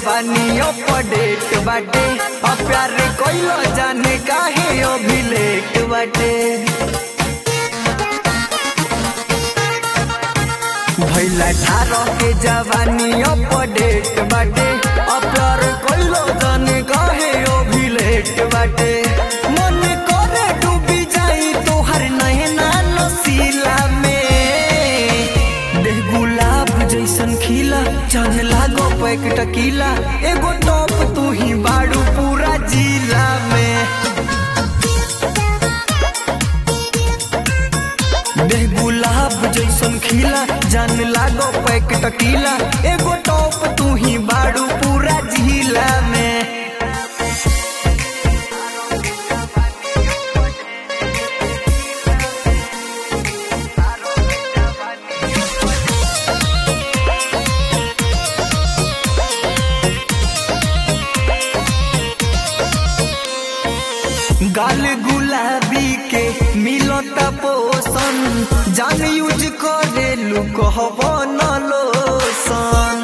जवानी अपडेट बाटे अब प्यार कइलो जाने काहे अभी लेट बाटे भैला ठारो के जवानी अपडेट बाटे अब प्यार कइलो जाने काहे अभी लेट बाटे मन करे डूबी जाई तोहर नैना नसीला में देह गुलाब जैसन खिला चांद लागो पैक टकीला एगो टॉप तू ही बाड़ू पूरा जिला में देह गुलाब जैसन खिला जान लागो पैक टकीला एगो टॉप तू ही बाड़ू पूरा जिला में गाल गुलाबी के मिलता पोषण जान यूज करे लू कहब न लोसन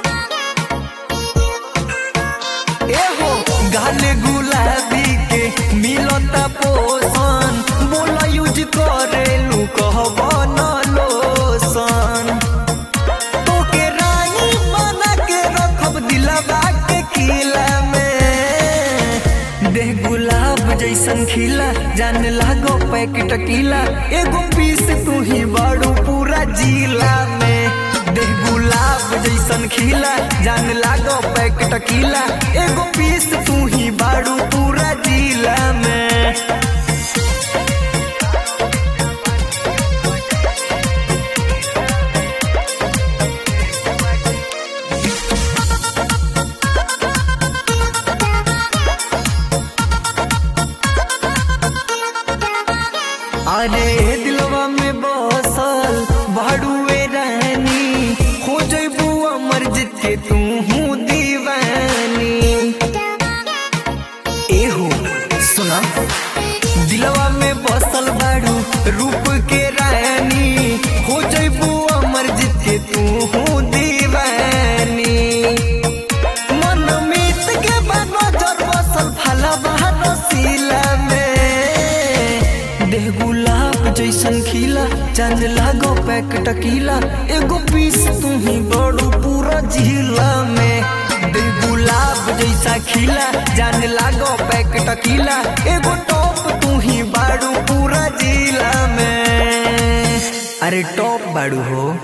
एहो गाल गुलाबी के मिलता पोषण बोला यूज करे लू कहब न लोसन तोके रानी बना के रखब दिलवा के किला में देह गुलाब जैसन खिला जान लागो पैक टकीला एगो पीस तू ही बाड़ू पूरा जिला में देह गुलाब जैसन खिला जान लागो पैक टकीला एगो पीस तू ही बाड़ू पूरा जिला में अरे दिलवा में बसल भाड़ुए रहनी हो जैबू अमर जीत के तू हूँ दीवानी एहो सुना दिलवा में बसल बाड़ू रूप के रानी हो जैबू अमर जीत के तू हूँ दीवानी मन मीत के बाद नजर बसल फलवा रसीला में देह गुलाब जैसन खिला चांद लागो पैक टकीला एगो पीस तू ही बड़ू पूरा जिला में देह गुलाब जैसा खिला जान लागो पैक टकीला एगो टॉप तू ही बाड़ू पूरा जिला में अरे टॉप बाड़ू हो